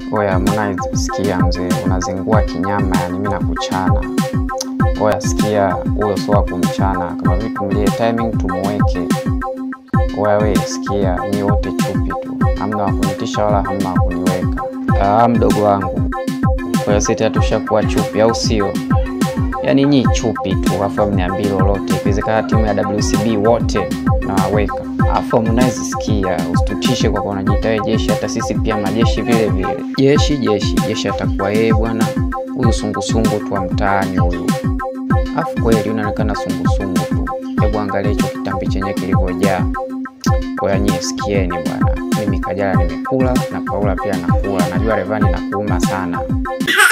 Oya Harmonize, sikia mzee, unazingua kinyama, yani mimi nakuchana. Oya sikia, huyo sio wa kumchana, kama vipi mlie timing tumuweke. Oya we sikia, nyi wote chupi tu, hamna wa kunitisha wala hamna wa kuniweka. Ah, mdogo wangu, kwa hiyo sisi tushakuwa chupi, au sio? Yaani nyi chupi tu, afu mniambie lolote. Ikiwezekana timu ya WCB wote nawaweka. Afu Harmonize, sikia, usitutishe kwa kuwa unajiita wewe jeshi, hata sisi pia majeshi vile vile. Jeshi jeshi jeshi, atakuwa yeye bwana, huyu sungusungu tu wa mtaani huyu. Afu kweli unaonekana sungusungu tu, hebu angalia hicho kitambi chenye kilivyojaa. Kwa hiyo nyie sikieni bwana, mimi Kajala nimekula na Paula pia nakula, najua Revani nakuuma sana.